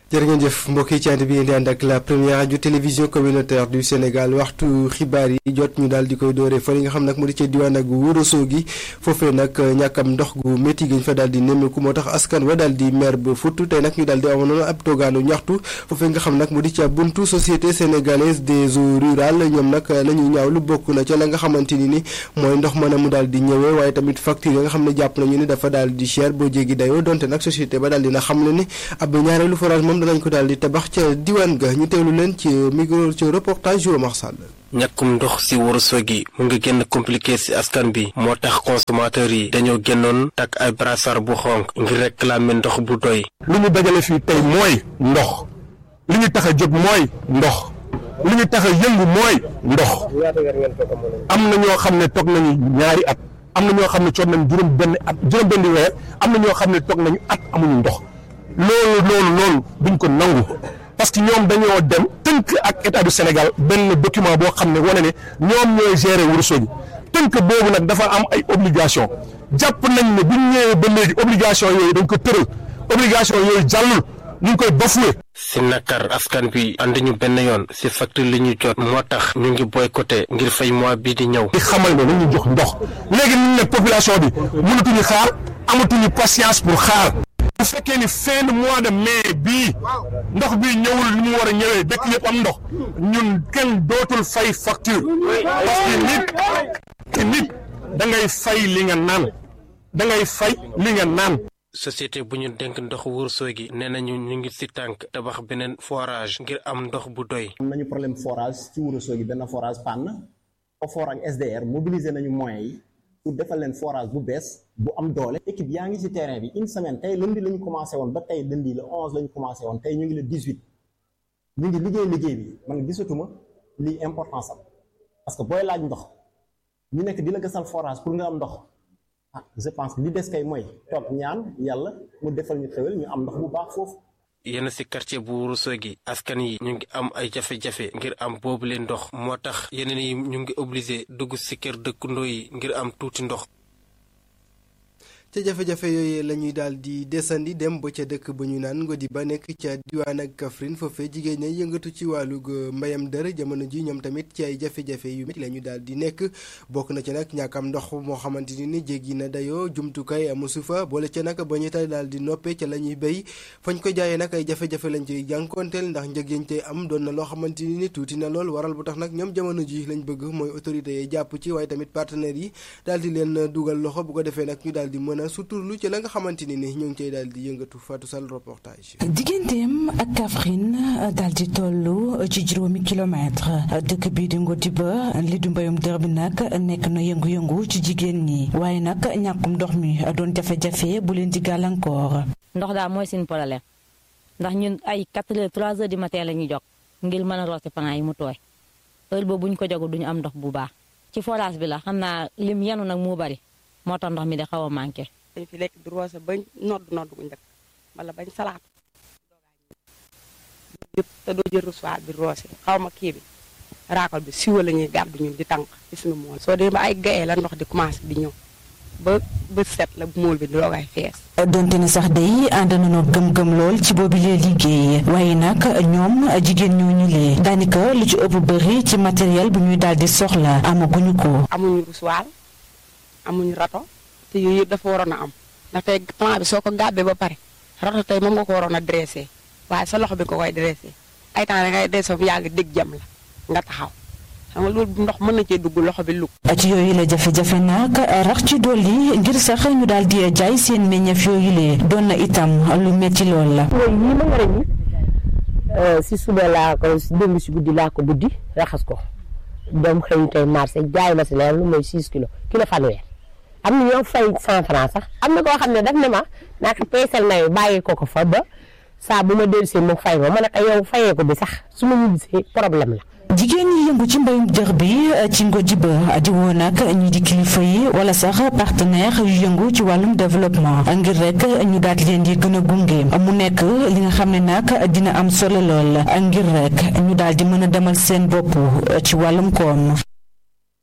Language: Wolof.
jërë ngeen jëf mbokk yi ci ànd bi ngeen di ànd ak la première radio télévision communautaire du Sénégal waxtu xibaar yi jot ñu daal di koy dooree fa li nga xam nag mu di ca diwaan ak Ourossogui foofee nag ñàkkam ndox gu métti gi ñu fa daal di nemmeeku moo tax askan wa daal di mer ba futt tey nag ñu daal di amoon ab toogaanu ñaxtu foofee nga xam nag mu di ca buntu société sénégalaise des eaux rurales ñoom nag la ñuy ñaaw lu bokk na ca la nga xamante ni ni mooy ndox mën a mu daal di ñëwee waaye tamit facture yi nga xam ne jàpp nañu ni dafa daal di cher boo jéggi dayoo donte nag société ba daal dina xam ne ni ab ñaareelu forage moom danañ ko daal di tabax ca diwaan ga ñu teewlu leen ci micro ci reportage Joe Marsal ñàkkum ndox si Ourossogui mu ngi gën a compliqué si askan bi moo tax consommateurs yi dañoo génnoon takk ay brassard bu xonk ngir réclamer ndox bu doy. li ñu dajale fii tey mooy ndox li ñu tax a jóg mooy ndox li ñu tax a yëngu mooy ndox am na ñoo xam ne toog nañu ñaari at am na ñoo xam ne toog nañu juróom benn at juróom benn weer am na ñoo xam ne toog nañu at amuñu ndox loolu loolu loolu duñ ko nangu parce que ñoom dañoo dem tënk ak état du Sénégal benn document boo xam ne wane ne ñoom ñooy gérer Ourossogui tënk boobu nag dafa am ay obligation jàpp nañ ne buñ ñëwee ba léegi obligation yooyu dañ ko tëral obligation yooyu jàllul ñu ngi koy bafoué si nakar askan bi andi ñu benn yoon si facture li ñu jot moo tax ñu ngi boycotté ngir fay mois bii di ñëw. di xamal ne nañu jox ndox léegi ñu ne population bi mënatuñu xaar amatuñu patience pour xaar. bu fekkee ni fin de mois de mai bii ndox bi ñëwul ni mu war a ñëwee dëkk yëpp am ndox ñun kenn dootul fay facture parce que nit te nit da ngay fay li nga naan da ngay fay li nga naan. société bu ñu dénk ndox Ourossogui nee nañu ñu ngi si tànk tabax beneen forage ngir am ndox bu doy. am nañu problème forage ci Ourossogui benn forage panne OFOR ak SDR mobiliser nañu moyens yi. pour defal leen forage bu bees bu am doole équipe yaa ngi ci terrain bi une semaine tey lundi la ñu commencé woon ba tey lundi le onze la ñu commencé woon tey ñu ngi le dix huit ñu ngi liggéey liggéey bi man gisatuma lii importance am parce que booy laaj ndox ñu nekk di la gasal forage pour nga am ndox ah je pense que li des kay mooy toog ñaan yàlla mu defal ñu xewel ñu am ndox bu baax foofu. yenn ci quartier bu Ourossogui askan yi ñu ngi am ay jafe-jafe ngir am boobu leen ndox moo tax yeneen yi ñu ngi obligé dugg ci kër dëkkandoo yi ngir am tuuti ndox. ca jafe-jafe yooyu la ñuy daal di desandi dem ba ca dëkk ba ñu naan Ngodi ba nekk ca diwaan ak Kaffrine foofee jigéen ña yëngatu ci wàllug mbayam dër jamono ji ñoom tamit ci ay jafe-jafe yu métti la ñu daal di nekk bokk na ci nag ñàkkam ndox moo xamante ni ni jéggi na dayoo jumtukaay amusu fa boole ca nag ba ñu tay daal di noppee ca la ñuy béy fañ ko jaayee nag ay jafe-jafe lañ ciy jànkoonteel ndax njëg yañ tey am doon na loo xamante ni ni tuuti na lool waral bu tax nag ñoom jamono ji lañ bëgg mooy autorités yi jàpp ci waaye tamit partenaires yi daal di leen dugal loxo bu ko defee nag ñu daal di mën a suturlu ci la nga xamante ni ni ñu ngi cay daal di yëngatu Fatou Sall reportage. digganteem ak Kaffrine daal di toll ci juróomi kilomètre dëkk bii di Ngodiba li du mbayum dër bi nag nekk na yëngu-yëngu ci jigéen ñi waaye nag ñàkkum ndox mi doon jafe-jafe bu leen di gàllankoor. ndox daal mooy seen problème ndax ñun ay 4 heures 3 heures du matin la ñuy jog ngir mën a roose panaa yi mu tooy heure boobu bu ñu ko jogul duñu am ndox bu baax ci forage bi la xam naa lim yanu nag moo bari moo tax ndox mi de xaw a manqué. dañ fi lekk di roose bañ nodd nodd gu njëkk wala bañ salaat yëpp te doo jël reçoit bi roose xaw ma kii bi raakol bi siwa la ñuy gàddu ñun di tànk ci suñu mool soo demee ba ay gayee la ndox di commencé di ñëw ba ba set la mool bi doogaay fees donte ne sax day ànd nañoo gëm-gëm lool ci boobu lee liggéey waaye nag ñoom jigéen ñooñu lee daanaka lu ci ëpp bëri ci matériel bu ñuy daal di soxla amaguñu ko amuñu reçoit amuñu rato te yooyu yëpp dafa waroon a am ndax tey plan bi soo ko gàbbee ba pare rato tey moom nga ko waroon a dressé waaye sa loxo bi ko koy dressé ay temps da ngay dressé mu yàgg dégg jam la nga taxaw xam nga loolu ndox mën na cee dugg loxo bi lug ci yooyu la jafe-jafe nag rax ci dolli ngir sax ñu daal di jaay seen meññeef yooyu lee doon na itam lu metti lool la. yii ma nga ni si suba laa ko démb si guddi laa ko buddi raxas ko doom xëy tey marché jaay ma si leen lu mooy 6 kilos kilo fanweer am na ñoo fay 100 francs sax am na koo xam ne daf ne ma naa ko peesal na bàyyi ko ko fa ba saa bu ma dellusee mu fay ma ma ne ko yow fayee ko bi sax su ma ñibbisee problème la. jigéen ñi yëngu ci mbayum dër bi ci Ngodiba di woo nag ñi di kilifa yi wala sax partenaire yu yëngu ci wàllum développement ngir rek ñu daal di leen di gën a gunge mu nekk li nga xam ne nag dina am solo lool ngir rek ñu daal di mën a demal seen bopp ci wàllum koom.